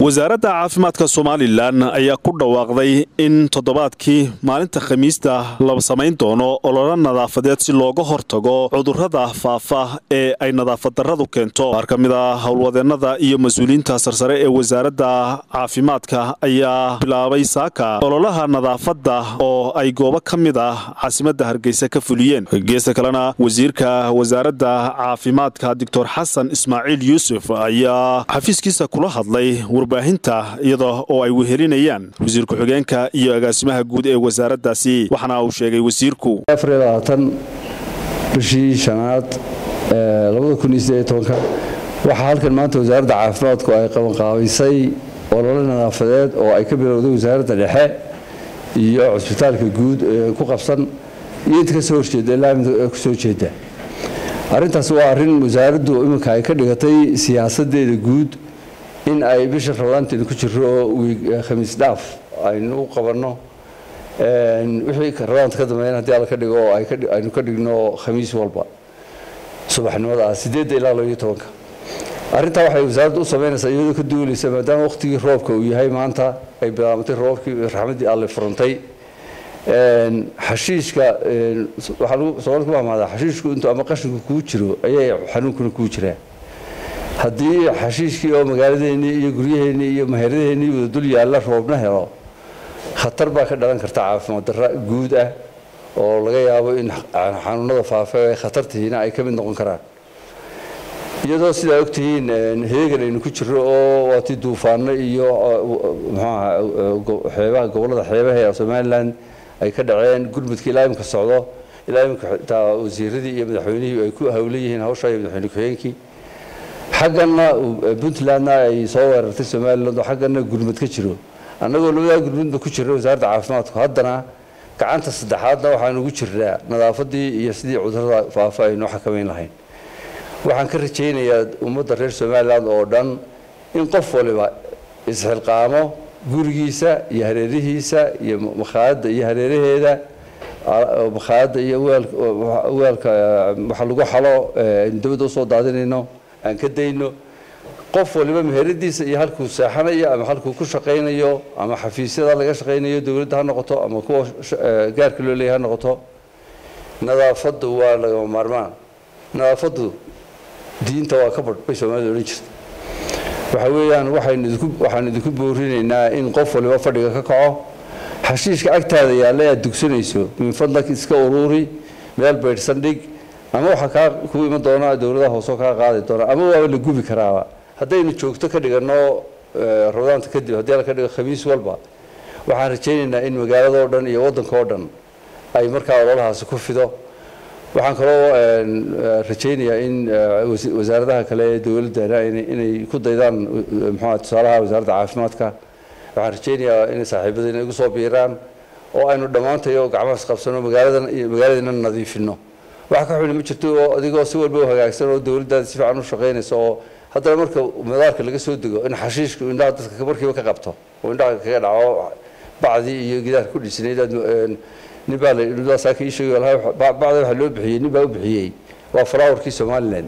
wasaaradda caafimaadka somalilan ayaa ku dhawaaqday in toddobaadkii maalinta khamiista la samayn doono ololo nadaafadeed si looga hortago cudurrada faafa ee ay nadaafadarradu keento qaar ka mid a howlwadeennada iyo mas-uuliyiinta sarsare ee wasaaradda caafimaadka ayaa bilaabay saaka ololaha nadaafadda oo ay goobo ka mid ah caasimadda hargeysa ka fuliyeen geesta kalena wasiirka wasaaradda caafimaadka doctor xasan ismaaciil yuusuf ayaa xafiiskiisa kula hadlay warbaahinta iyada oo ay wehelinayaan wasiir ku-xigeenka iyo agaasimaha guud ee wasaaraddaasi waxaana uu sheegay wasiirku bishii shanaad waxaa halkan maanta wasaaradda caafimaadku ay qabanqaabaysay olole nadaafadeed oo ay ka bilowday wasaaradda dhexe iyo cusbitaalka guud ee ku qabsan iyo inta kasoo horjeeda ilaa mid kusoo jeeda arrintaas waa arrin wasaaraddu iminka ay ka dhigatay siyaasadeeda guud in ay bisha rabadaanteena ku jiro oo khamiis dhaaf aynu u qabanno wixii rabadaanta ka dambeyn haddii alla ka dhigo oo aynu ka dhigno khamiis walba subaxnimada ah sideedda ilaa labaiyo tobanka arrintaa waxay wasaaraddu u samaynaysaa iyadoo ka duulaysa maadaama waqtigii roobka uu yahay maanta ay bilaabatay roobkii raxmaddii alle furantay xashiishka waxaa soomaalida ku mahmaadaa xashiishku intuu ama qashinku kuu jiro ayay xanuunkuna kuu jiraa haddii xashiishkii oo magaaladeennii iyo guryaheennii iyo maheradaheennii wada dul yaalla roobna helo khatar baa ka dhalan karta caafimaad darra guud ah oo laga yaabo in xanuunada faafa ee khatartihiina ay ka mid noqon karaan iyadoo sidaa ogtihiin heegan aynu ku jiro oo waatii duufaano iyo muxuaha xeebaha gobollada xeebaha ee somalilan ay ka dhaceen gurmudka ilaa imika socdo ilaa imika xitaa wasiiradii iyo madaxweynihii ay ku hawlan yihiin hawsha iyo madaxweyne ku-xigeenkii xaggana puntlandna ay soo weerartay somaliland oo xaggana gurmud ka jiro annagoo labadaa gurmudba ku jirna wasaaradda caafimaadku haddana gacanta saddexaadna waxaan ugu jirnaa nadaafadii iyo sidii cudurada faafa aynu xakamayn lahayn waxaan ka rajaynayaa ummadda reer somaliland oo dhan in qof waliba isxilqaamo gurigiisa iyo hareerihiisa iyo makhaayadda iyo hareeraheeda makhaayadda iyo weelka waxa lagu xalo aynu dabadda usoo daadinayno aan ka dayno qof waliba meheradiisa iyo halkuu seexanayo ama halkuu ku shaqaynayo ama xafiisyada laga shaqaynayo dowladda ha noqoto ama kuwa gaarka loo leeyahy ha noqoto nadaafaddu waa lagama maarmaan nadaafaddu diinta waa ka badh bay soomaalida odhan jirta waxa weeyaan waxaan idinku boorinaynaa in qof waliba fadhiga ka kaco xashiishka agtaada yaalla aad dugsanayso min fadlak iska ururi meel baydhsan dhig ama waxaa kaa ku iman doona dowladaha hoosoo kaa qaadi doona ama waaba la gubi karaaba haddaynu joogto ka dhigano rabadaanta kadib haddii la ka dhigo khamiis walba waxaan rajaynaynaa in magaaladoo dhan iyo waddanka oo dhan ay markaa ololahaasi ku fido waxaan kaloo rajaynayaa in wasaaradaha kale ee dowladdana inay ku daydaan muxua tusaalaha wasaaradda caafimaadka waxaan rajaynayaa inay saaxiibadayna igu soo biiraan oo aynu dhammaantayo gacmahaas qabsano magaaladan magaaladiina nadiifino wax ka xuni ma jirto oo adigoo si walba u hagaagsan oo dowladdaada si fiican u shaqaynaysa oo haddana marka madaarka laga soo dego in xashiishku indhaha dadka markiiba ka qabto oo indhaha kaga dhaco bacdii iyo gidaarka ku dhisnayd nin baa la saaka ii sheegay bacda waxa loo bixiyey nin baa u bixiyey waa falaawarkii somaliland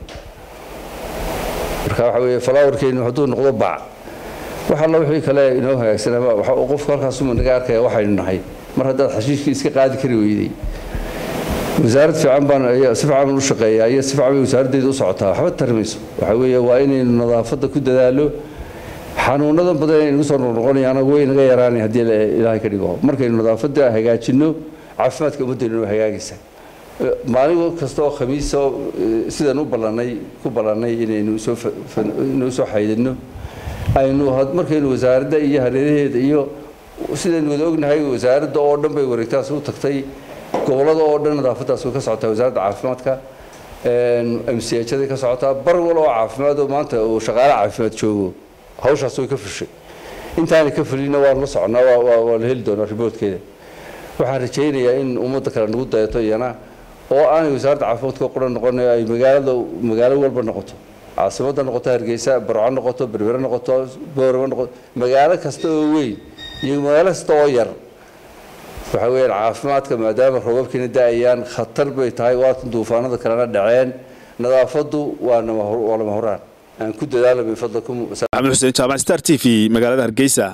marka waxa weeye falaawarkeenu hadduu noqdo bac wax alla wixii kale inoo hagaagsanaba qofku halkaasuma naga arkaya waxaynu nahay mar haddaad xashiishkii iska qaadi kari weyday wasaarad fiican baan si fiican u shaqeeyaa iyo si fiican bay wasaaraddeeda u socotaa waxba tarmayso waxa weeye waa inaynu nadaafadda ku dadaalo xanuunada badan aynu soo noqnoqonayaana way naga yaraanay haddii ilaahay ka dhigo markaynu nadaafadda hagaajinno caafimaadka ummaddaynu waa hagaagaysaa maalin kasta oo khamiisa sidaan u ballanay ku ballannay inaynu soo inuu soo xaydinno aynu markaynu wasaaradda iyo hareeraheeda iyo sidaynu wada ognahay wasaaradda oo dhan bay wareegtaas u tagtay gobolada oo dhan nadaafadaas way ka socotaa wasaaradda caafimaadka mchday ka socotaa bar wal oo caafimaad oo maanta uu shaqaale caafimaad joogo hawshaas way ka fushay intaanay ka fulina waan la soconaa waa la heli doonaa riboortkeeda waxaan rajaynayaa in ummadda kale nagu dayato iyana oo aanay wasaaradda caafimaadka quran noqon ay magaalada magaalo walba noqoto caasimadda noqoto hargeysa barco noqoto berbere noqoto boorama noqoto magaalo kasta oo weyn iyo magaalo kasta oo yar waxa weeyaan caafimaadka maadaama roobabkiina da-ayaan khatar bay tahay waatan duufaanada kalena dhaceen nadaafaddu waa lama huraan aan ku dadaalo min fadlakum maxamed xuseen jaamac star t v magaalada hargeysa